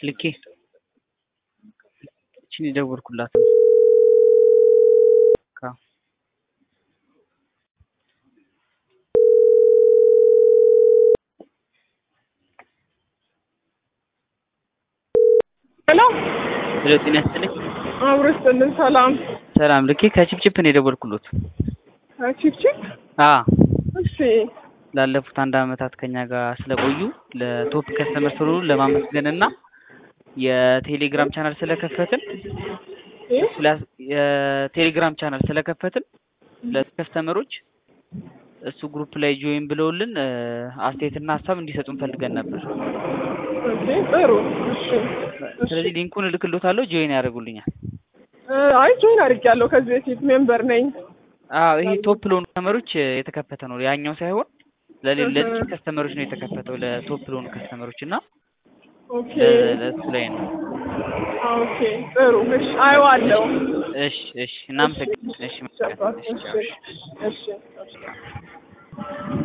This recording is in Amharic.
ልኬ እችን የደወልኩላት ሄሎ ሄሎ ጤና ይስጥልኝ አብረስልን ሰላም ሰላም ልኬ ከቺፕቺፕ ነው የደወልኩሎት ቺፕቺፕ አ እሺ ላለፉት አንድ አመታት ከኛ ጋር ስለቆዩ ለቶፕ ከስተመር ስለሆኑ ለማመስገን እና የቴሌግራም ቻናል ስለከፈትን ስለ- የቴሌግራም ቻናል ስለከፈትን ለከስተመሮች እሱ ግሩፕ ላይ ጆይን ብለውልን እ፣ አስተያየትና ሀሳብ እንዲሰጡን ፈልገን ነበር። ኦኬ ጥሩ እሺ ስለዚህ ሊንኩን እልክሎታለሁ፣ ጆይን ያደርጉልኛል። እ፣ አይ ጆይን አድርጌያለሁ ከዚህ በፊት ሜምበር ነኝ አዎ ይሄ ቶፕ ለሆኑ ከስተመሮች እ፣ የተከፈተ ነው። ያኛው ሳይሆን ለሌ- ለጥቂት ከስተመሮች ነው የተከፈተው ለቶፕ ለሆኑ ከስተመሮች እና ኦኬ ለ- ለእሱ ላይ ነው። ኦኬ ጥሩ እሺ አየዋለሁ እሺ እሺ፣ እናመሰግናለን። እሺ መልካም። እሺ ቻው። እሺ እሺ